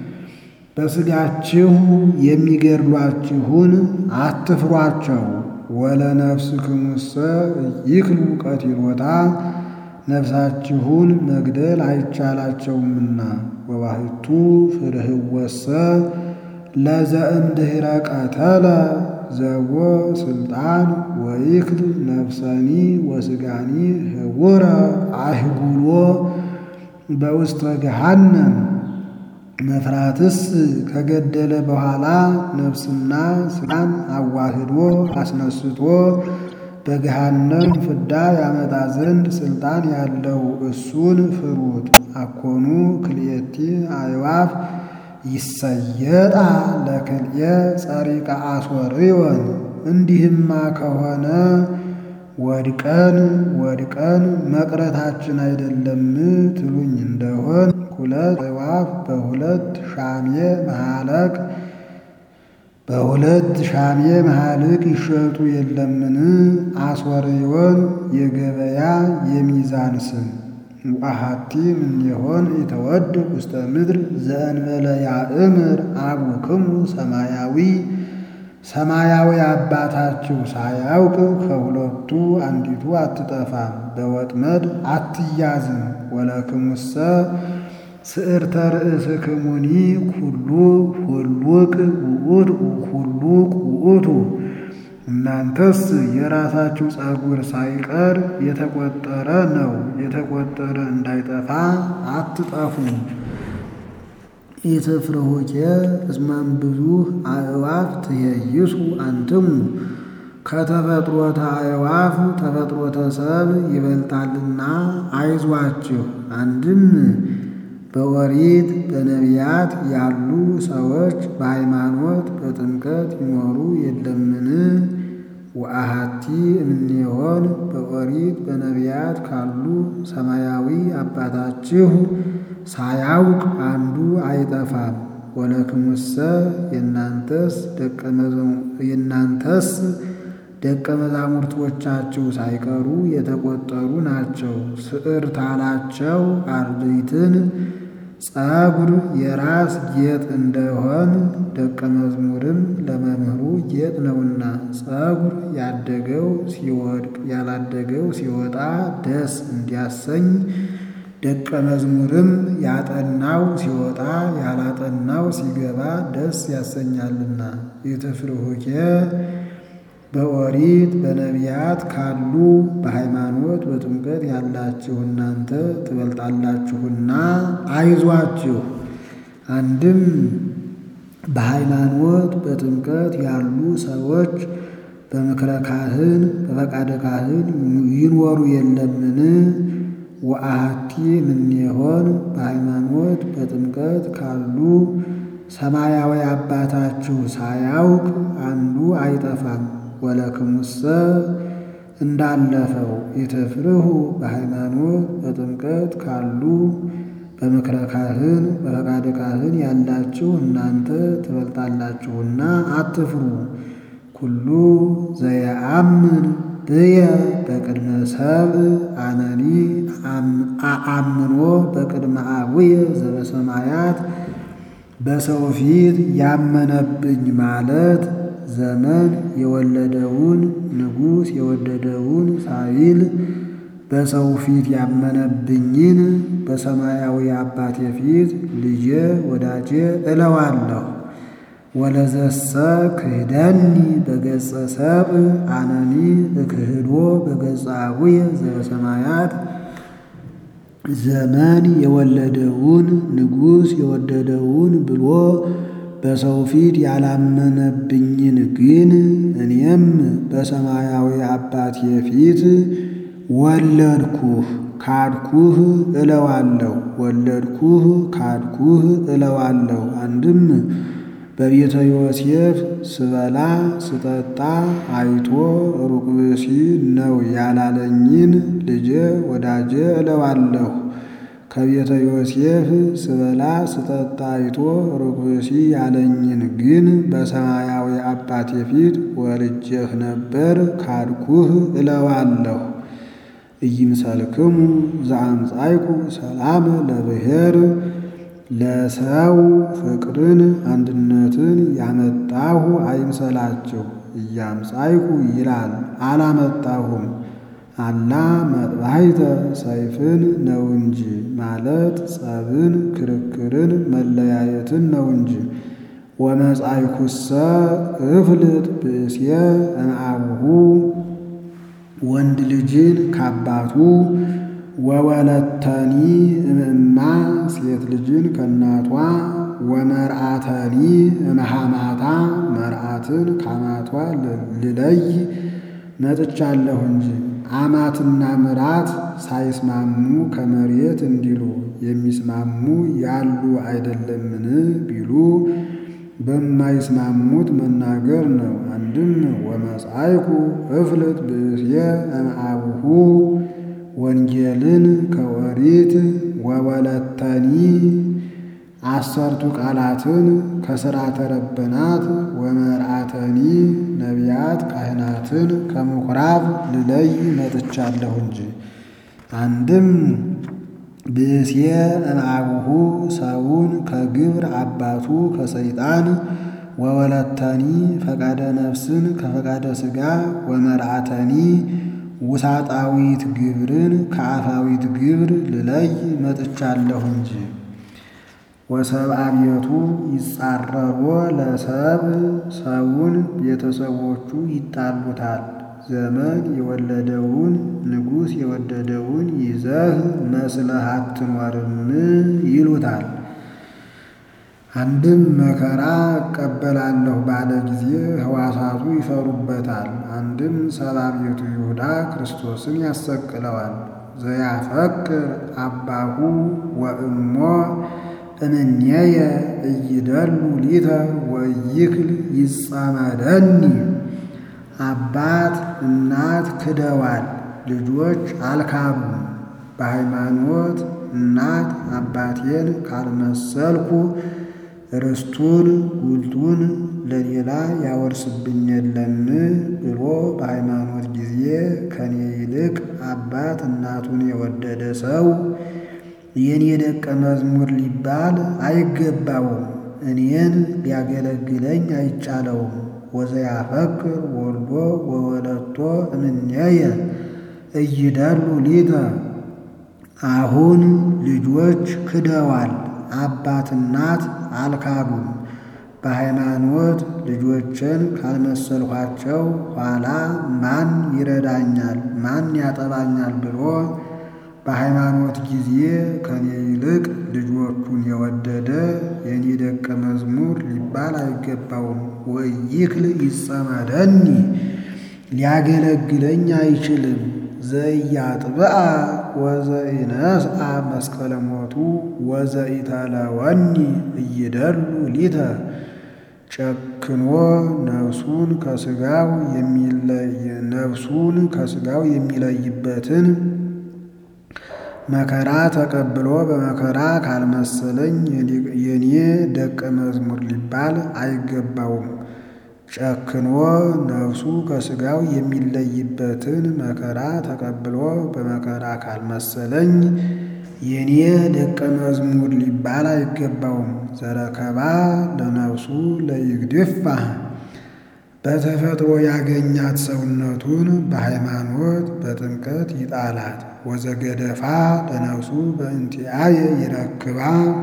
በሥጋችሁ የሚገድሏችሁን አትፍሯቸው። ወለነፍስክሙሰ ይክሉ ቀቲሎታ ነፍሳችሁን መግደል አይቻላቸውምና። ወባሕቱ ፍርህወሰ ለዘእምድኅረ ቀተለ ዘቦ ስልጣን ወይክል ነፍሰኒ ወሥጋኒ ህቡረ አህጉሎ በውስተ ገሃነም መፍራትስ ከገደለ በኋላ ነፍስና ሥጋን አዋህዶ አስነስቶ በገሃነም ፍዳ ያመጣ ዘንድ ሥልጣን ያለው እሱን ፍሩት። አኮኑ ክልኤቲ አዕዋፍ ይሰየጣ ለክልኤ ጸሪቀ አሶርዮን። እንዲህማ ከሆነ ወድቀን ወድቀን መቅረታችን አይደለም ትሉኝ እንደሆን ሁለት አዕዋፍ በሁለት ሻሜ መሃለቅ በሁለት ሻሜ መሃልቅ ይሸጡ የለምን? አስወርዮን የገበያ የሚዛን ስም ወአሐቲ እምኔሆን የተወድቅ ውስተ ምድር ዘእንበለ ያእምር አቡክሙ ሰማያዊ ሰማያዊ አባታችሁ ሳያውቅ ከሁለቱ አንዲቱ አትጠፋም፣ በወጥመድ አትያዝም። ወለክሙሰ ስዕርተ ርእስክሙኒ ኩሉ ሁሉቅ ውእቱ ሁሉቅ ውእቱ እናንተስ የራሳችሁ ፀጉር ሳይቀር የተቆጠረ ነው። የተቆጠረ እንዳይጠፋ አትጠፉም። ኢትፍርሁኬ እስመም ብዙኅ አዕዋፍ ትሄይሱ አንትሙ ከተፈጥሮተ አዕዋፍ ተፈጥሮተ ሰብ ይበልጣልና አይዟችሁ። አንድም በኦሪት በነቢያት ያሉ ሰዎች በሃይማኖት በጥምቀት ይኖሩ የለምን? ወአሐቲ እምኔሆን በኦሪት በነቢያት ካሉ ሰማያዊ አባታችሁ ሳያውቅ አንዱ አይጠፋም። ወለክሙሰ የእናንተስ የእናንተስ ደቀ መዛሙርቶቻችሁ ሳይቀሩ የተቆጠሩ ናቸው። ስዕርታላቸው አርድእትን ፀጉር የራስ ጌጥ እንደሆን ደቀ መዝሙርም ለመምህሩ ጌጥ ነውና ፀጉር ያደገው ሲወድቅ ያላደገው ሲወጣ ደስ እንዲያሰኝ ደቀ መዝሙርም ያጠናው ሲወጣ ያላጠናው ሲገባ ደስ ያሰኛልና። ኢትፍርሁኬ በኦሪት በነቢያት ካሉ በሃይማኖት በጥምቀት ያላችሁ እናንተ ትበልጣላችሁና አይዟችሁ። አንድም በሃይማኖት በጥምቀት ያሉ ሰዎች በምክረ ካህን በፈቃደ ካህን ይኖሩ የለምን? ወአሐቲ እምኔሆን በሃይማኖት በጥምቀት ካሉ ሰማያዊ አባታችሁ ሳያውቅ አንዱ አይጠፋም። ወለክሙሰ እንዳለፈው ኢትፍርሁ በሃይማኖት በጥምቀት ካሉ በምክረ ካህን በፈቃደ ካህን ያላችሁ እናንተ ትበልጣላችሁና አትፍሩ። ኩሉ ዘየአምን ብየ በቅድመ ሰብእ አነኒ አአምኖ በቅድመ አቡየ ዘበሰማያት በሰው ፊት ያመነብኝ ማለት ዘመን የወለደውን ንጉሥ የወደደውን ሳይል በሰው ፊት ያመነብኝን በሰማያዊ አባቴ ፊት ልጄ ወዳጄ እለዋለሁ። ወለዘሰ ክህደኒ በገጸ ሰብእ አነኒ እክህዶ በገጸ አቡየ ዘበሰማያት ዘመን የወለደውን ንጉሥ የወደደውን ብሎ በሰው ፊት ያላመነብኝን ግን እኔም በሰማያዊ አባቴ ፊት ወለድኩህ ካድኩህ እለዋለሁ። ወለድኩህ ካድኩህ እለዋለሁ። አንድም በቤተ ዮሴፍ ስበላ ስጠጣ አይቶ ሩቅ ብእሲ ነው ያላለኝን ልጄ ወዳጄ እለዋለሁ። ከቤተ ዮሴፍ ስበላ ስጠጣ አይቶ ሩቅ ብእሲ ያለኝን ግን በሰማያዊ አባቴ ፊት ወልጄህ ነበር ካድኩህ እለዋለሁ። ኢይምሰልክሙ ዘአምጻይኩ ሰላም ለብሔር ለሰው ፍቅርን አንድነትን ያመጣሁ አይምሰላችሁ። እያምጻይኩ ይላል አላመጣሁም። አላ መጥባሕተ ሰይፍን ነው እንጂ ማለት ጸብን፣ ክርክርን፣ መለያየትን ነው እንጂ። ወመጻይኩሰ እፍልጥ ብእስየ እምአቡሁ ወንድ ልጅን ካባቱ ወወለተኒ እምእማ ሴት ልጅን ከእናቷ ወመርአተኒ እምሃማታ መርአትን ካማቷ ልለይ መጥቻለሁ እንጂ አማትና ምራት ሳይስማሙ ከመሬት እንዲሉ የሚስማሙ ያሉ አይደለምን ቢሉ በማይስማሙት መናገር ነው። አንድም ወመጻይኩ እፍልጥ ብእስየ እምአቡሁ ወንጌልን ከወሪት ወወለተኒ አሰርቱ ቃላትን ከሥርዓተ ረበናት ወመርአተኒ ነቢያት ካህናትን ከምኵራብ ልለይ መጥቻለሁ እንጂ። አንድም ብእስየ እምአቡሁ ሰውን ከግብር አባቱ ከሰይጣን ወወለተኒ ፈቃደ ነፍስን ከፈቃደ ሥጋ ወመርአተኒ ውሳጣዊት ግብርን ከአፋዊት ግብር ልለይ መጥቻለሁ እንጂ። ወሰብአ ቤቱ ይጻረሮ ለሰብ ሰውን ቤተሰቦቹ ይጣሉታል። ዘመን የወለደውን ንጉሥ የወደደውን ይዘህ መስለህ አትኖርም ይሉታል። አንድም መከራ እቀበላለሁ ባለ ጊዜ ሕዋሳቱ ይፈሩበታል። አንድም ሰብአ ቤቱ ይሁዳ ክርስቶስን ያሰቅለዋል። ዘያፈቅር አባሁ ወእሞ እምኔየ እይደሉ ሊተ ወይክል ይጸመደኒ። አባት እናት ክደዋል፣ ልጆች አልካዱም። በሃይማኖት እናት አባቴን ካልመሰልኩ ርስቱን ጉልቱን ለሌላ ያወርስብኝ የለም ብሎ በሃይማኖት ጊዜ ከኔ ይልቅ አባት እናቱን የወደደ ሰው የኔ ደቀ መዝሙር ሊባል አይገባውም። እኔን ሊያገለግለኝ አይቻለውም። ወዘያፈቅር ወልዶ ወወለቶ እምኔየ እይደሉ ሊተ። አሁን ልጆች ክደዋል፣ አባት እናት አልካዱም። በሃይማኖት ልጆችን ካልመሰልኋቸው ኋላ ማን ይረዳኛል ማን ያጠባኛል ብሎ በሃይማኖት ጊዜ ከኔ ይልቅ ልጆቹን የወደደ የኔ ደቀ መዝሙር ሊባል አይገባውም። ወይክል ይጸመደኒ ሊያገለግለኝ አይችልም። ዘኢያጥብአ ወዘኢነስአ መስቀለ ሞቱ ወዘኢተለወኒ እይደሉ ሊተ ጨክኖ ነፍሱን ከሥጋው ነፍሱን ከሥጋው የሚለይበትን መከራ ተቀብሎ በመከራ ካልመሰለኝ የኔ ደቀ መዝሙር ሊባል አይገባውም። ጨክኖ ነፍሱ ከሥጋው የሚለይበትን መከራ ተቀብሎ በመከራ ካልመሰለኝ የኔ ደቀ መዝሙር ሊባል አይገባውም። ዘረከባ ለነፍሱ ለይግድፋ በተፈጥሮ ያገኛት ሰውነቱን በሃይማኖት በጥምቀት ይጣላት። ወዘገደፋ ለነፍሱ በእንቲአየ ይረክባ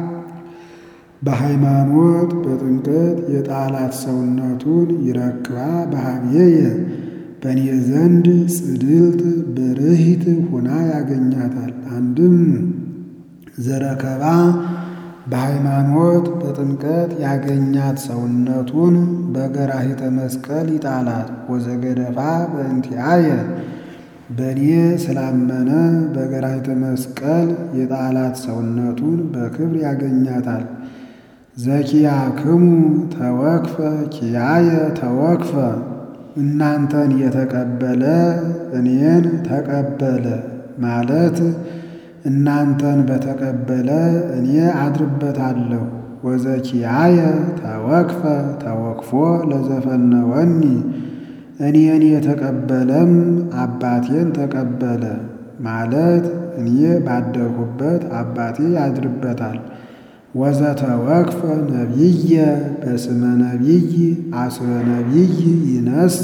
በሃይማኖት በጥምቀት የጣላት ሰውነቱን ይረክባ በሀብዬየ በእኔ ዘንድ ጽድልት ብርሂት ሁና ያገኛታል። አንድም ዘረከባ በሃይማኖት በጥምቀት ያገኛት ሰውነቱን በገራሂተ መስቀል ይጣላት። ወዘገደፋ በእንቲአየ በእኔ ስላመነ በገራሂተ መስቀል የጣላት ሰውነቱን በክብር ያገኛታል። ዘኪያክሙ ተወክፈ ኪያየ ተወክፈ እናንተን የተቀበለ እኔን ተቀበለ ማለት እናንተን በተቀበለ እኔ አድርበታለሁ። ወዘኪያየ ተወክፈ ተወክፎ ለዘፈነወኒ እኔን የተቀበለም አባቴን ተቀበለ ማለት እኔ ባደርሁበት አባቴ ያድርበታል። ወዘተወክፈ ነቢየ በስመ ነቢይ አስበ ነቢይ ይነስ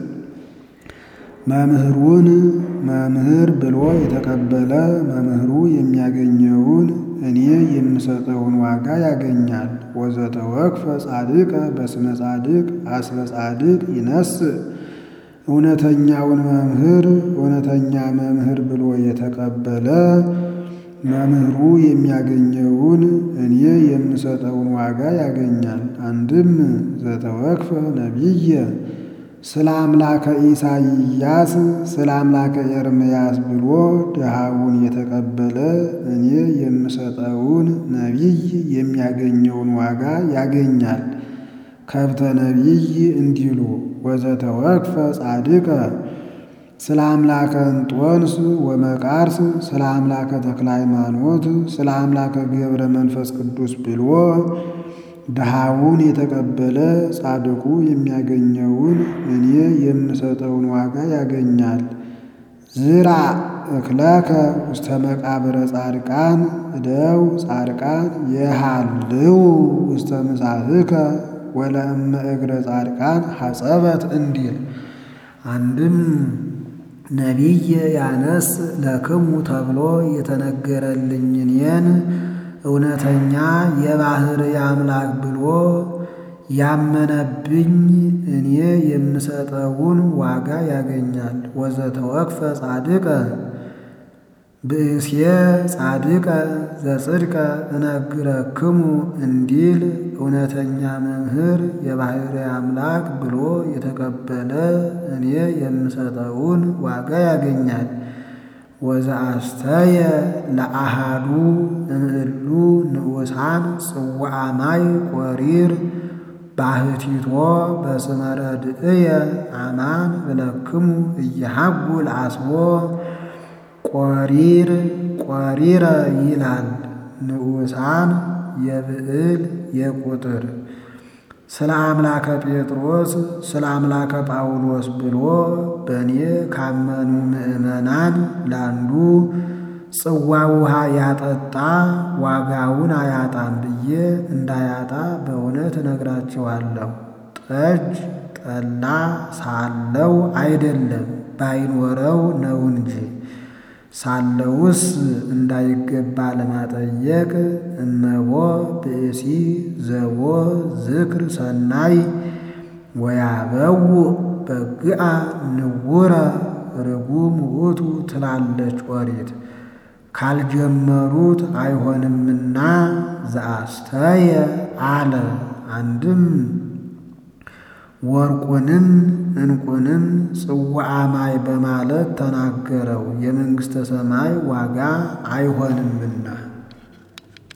መምህሩን መምህር ብሎ የተቀበለ መምህሩ የሚያገኘውን እኔ የምሰጠውን ዋጋ ያገኛል። ወዘተወክፈ ጻድቀ በስመ ጻድቅ አስበ ጻድቅ ይነስ እውነተኛውን መምህር እውነተኛ መምህር ብሎ የተቀበለ መምህሩ የሚያገኘውን እኔ የምሰጠውን ዋጋ ያገኛል። አንድም ዘተወክፈ ነቢየ ስለ አምላከ ኢሳይያስ ስለ አምላከ ኤርምያስ ብሎ ድሃውን የተቀበለ እኔ የምሰጠውን ነቢይ የሚያገኘውን ዋጋ ያገኛል። ከብተ ነቢይ እንዲሉ ወዘተወክፈ ጻድቀ ስለ አምላከ እንጦንስ ወመቃርስ ስለ አምላከ ተክለ ሃይማኖት ስለ አምላከ ገብረ መንፈስ ቅዱስ ብሎ ድሃውን የተቀበለ ጻድቁ የሚያገኘውን እኔ የምሰጠውን ዋጋ ያገኛል። ዝራ እክለከ ውስተ መቃብረ ጻድቃን እደው ጻድቃን የሃልው ውስተ ምሳትከ ወለእመ እግረ ጻድቃን ሐጸበት እንዲል አንድም ነቢይ ያነስ ለክሙ ተብሎ የተነገረልኝ እኔን እውነተኛ የባሕርይ አምላክ ብሎ ያመነብኝ እኔ የምሰጠውን ዋጋ ያገኛል። ወዘተወክፈ ጻድቀ ብእሴ ጻድቀ ዘጽድቀ እነግረክሙ እንዲል እውነተኛ መምህር የባሕርይ አምላክ ብሎ የተቀበለ እኔ የምሰጠውን ዋጋ ያገኛል። ወዘአስተየ ለአሃዱ እምእሉ ንዑሳን ጽዋዐ ማይ ቆሪር ባህቲቶ በስመ ረድእየ አማን ብለክሙ እየሃጉል አስቦ ቆሪር ቆሪረ ይላል ንዑሳን የብዕል የቁጥር ስለ አምላከ ጴጥሮስ ስለ አምላከ ጳውሎስ ብሎ በእኔ ካመኑ ምዕመናን ላንዱ ጽዋ ውሃ ያጠጣ ዋጋውን አያጣም ብዬ እንዳያጣ በእውነት እነግራችኋለሁ። ጠጅ ጠላ ሳለው አይደለም ባይኖረው ነው እንጂ ሳለውስ እንዳይገባ ለማጠየቅ እመቦ ብእሲ ዘቦ ዝክር ሰናይ ወያበው በግአ ንውረ ርጉም ውእቱ ትላለች ኦሪት። ካልጀመሩት አይሆንምና ዘአስተየ አለ። አንድም ወርቁንም ዕንቁንም ጽዋዐ ማይ በማለት ተናገረው። የመንግሥተ ሰማይ ዋጋ አይሆንምና